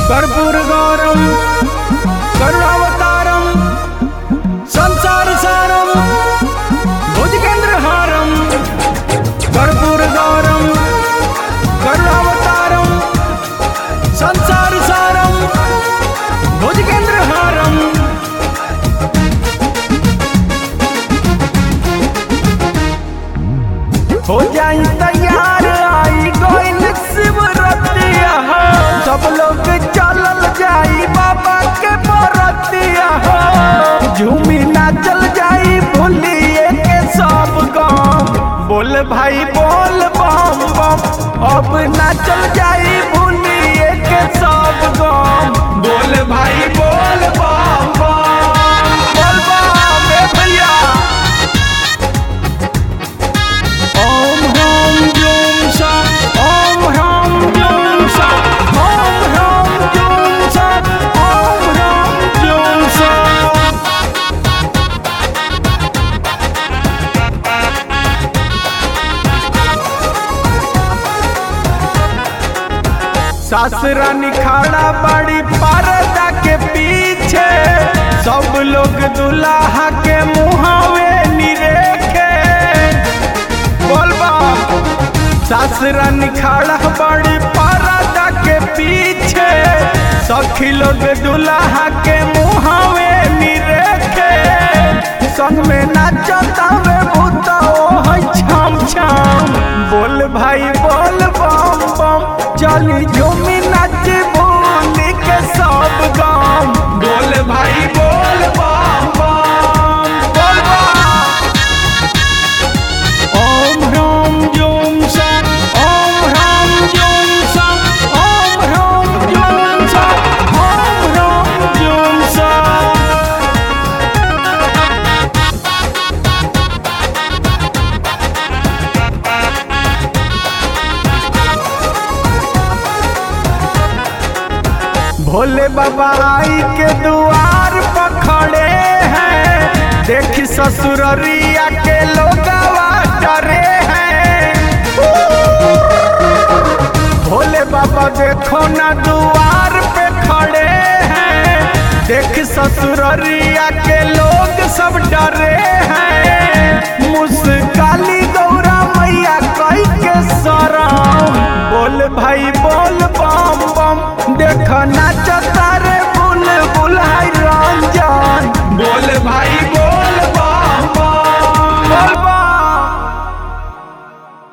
कर्पूर गौरम करुणावतारम संसार सारम भुजगेंद्र हारम कर्पूर गौरम करुणावतारम संसार सारम भुजगेंद्र हारम हो जाई तैयार आई गोइल शिवरतिया हो सब लोग चलल जाई बाबा के बरतिया हो झूमी नाचल जाई भूलिए के सब गाँव बोल भाई बोल बम बम अब नाचल जाई भूलिए के सब गाँव बोल भाई बोल बम बम बोल बम रे भैया ओम ह्राम जूम सा ओम ह्राम जूम सा ओम ह्राम जूम सा ओम ह्राम जूम सा सासरा निखाड़ा बड़ी पर्दा के पीछे सब लोग दुल्हा के मुहावे निरेखे बोलबा सासरा निखाड़ा बड़ी पर्दा के पीछे सखी लोग दुल्हा के मुहावे निरेखे संग में नाचता वे भूता ओ है छम छम बोल भाई बोल बम बम चली झूमी नाच बोली के सब गाम बोल भाई बोल बम बम बोल बम ओम ह्राम जूम सा ओम ह्राम जूम सा ओम ह्राम जूम सा ओम ह्राम जूम सा भोले बाबा आई के दुआर पर खड़े हैं देखी ससुररिया के लोगवा डरे हैं भोले बाबा देखो ना दुआर पे खड़े हैं देख ससुररिया के लोग सब डरे हैं मुस्काली गौरा मैया कई के सराम बोल भाई बोल बम बम देख नाचता